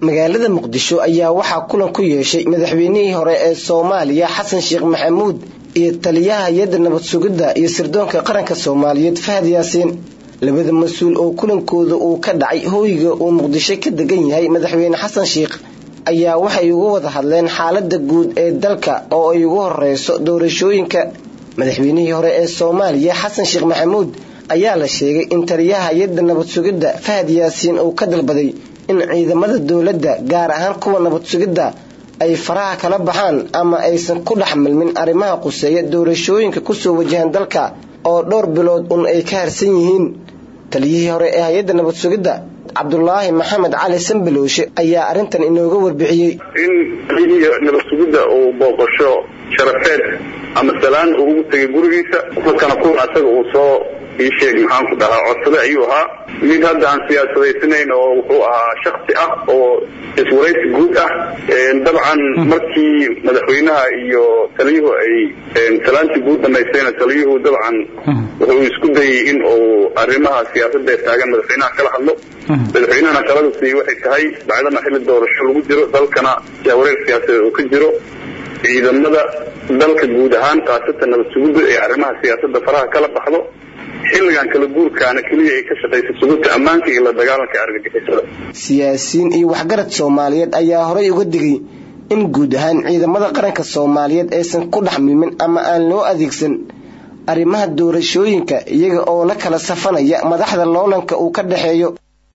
magaalada muqdisho ayaa waxaa kulan ku yeeshay madaxweynihii hore ee soomaaliya xasan sheekh maxamuud iyo taliyaha hay-adda nabad sugidda iyo sirdoonka qaranka soomaaliyeed fahad yaasiin labada mas-uul oo kulankooda uu ka dhacay hooyga uu muqdisho ka degan yahay madaxweyne xasan sheekh ayaa waxay uga wada hadleen xaalada guud ee dalka oo ay ugu horeyso doorashooyinka madaxweynihii hore ee soomaaliya xasan sheekh maxamuud ayaa la sheegay in taliyaha hay-adda nabad sugidda fahad yaasiin uu ka dalbaday in ciidamada dowladda gaar ahaan kuwa nabad sugidda ay faraha kala baxaan ama aysan ku dhex milmin arrimaha quseeya doorashooyinka kusoo wajahan dalka oo dhowr bilood un ay ka harsan yihiin taliyihii hore ee hay-adda nabad sugidda cabdulaahi maxamed cali sambalowshe ayaa arrintan inooga warbixiyey in taliyihii nabad sugidda uu booqasho sharafeed ama salaan uu ugu tegay gurigiisa halkana kuwa asaga uu soo ii sheeg maxaan ku dhahaa codsade ayuu ahaa mid hadda aan siyaasadaysanayn oo wuxuu ahaa shaksi ah oo iswaraysi guud ah dabcan markii madaxweynaha iyo taliyuhu ay salaantii guud dhamaystayna taliyuhu dabcan wuxuu isku dayay in uu arrimaha siyaasadda ee taagan madaxweynaha kala hadlo madaxweynahana talada siiyey waxay tahay bacdama xilli doorasho lagu jiro dalkana wareer siyaasadeed uu ka jiro ciidamada dalka guud ahaan khaasatan nabad sugidda ee arrimaha siyaasadda faraha kala baxdo xilligan kala guurkaana keliya ay ka shaqaysa sugidta ammaanka iyo la dagaalanka argagixisada siyaasiyiin iyo waxgarad soomaaliyeed ayaa horay uga digay in guud ahaan ciidamada qaranka soomaaliyeed aysan ku dhex milmin ama aan loo adeegsan arrimaha doorashooyinka iyaga oo la kala safanaya madaxda loolanka uu ka dhexeeyo